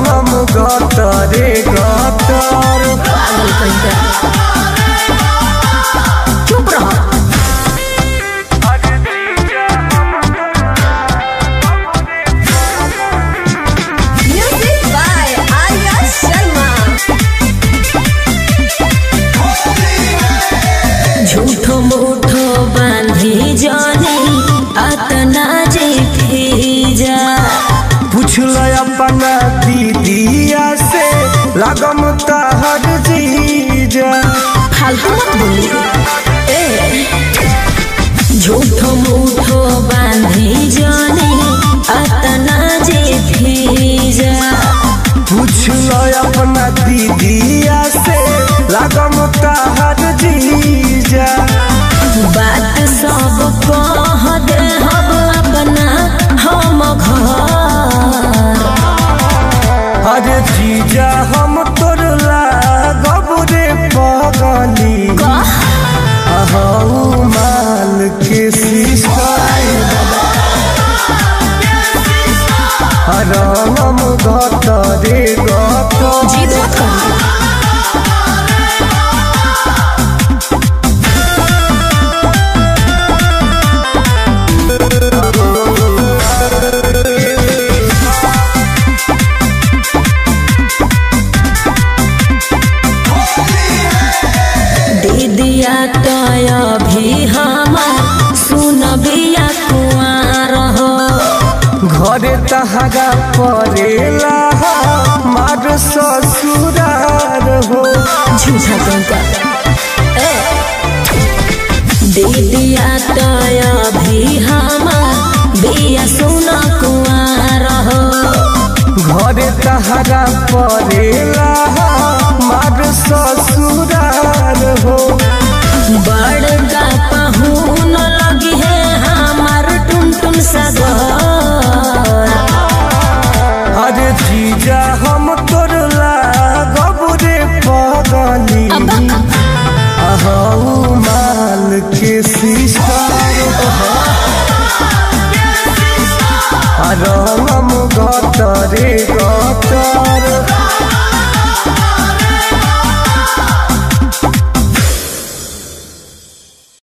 रंगम गतरे गतर पागल कहीं का चुप रहो म्यूजिक बाय आर्या शर्मा झूठो मूठो बांधी जाने अतना जे भेजा पूछल अपना दीदिया से लगम तहर जीजा फालतू मत बोली ए झूठो मूठो बांधी जाने अतना जे भेजा पूछल अपना दीदिया से लगम तहर जीजा बात सब कह दे हम अपना हम घर अरे जीजा हम तोर लागब रे पगली कह अहू माल के सिस्टर रंगम गतरे गतर जीत मत कर दीदिया तय भी हमार सुन बिया कुआर हो घरे तहरा परेला मार ससुरार हो झूठा कंका ए दीदिया तय भी हमार बिया सुन कुआर हो घरे तहरा परेला मार ससुरार हो बड़का पहुन लगी है हमार टुन टुन सगर अरे जीजा हम तोर लागब रे पगली अहू माल के सिस्टर रंगम गतरे गतर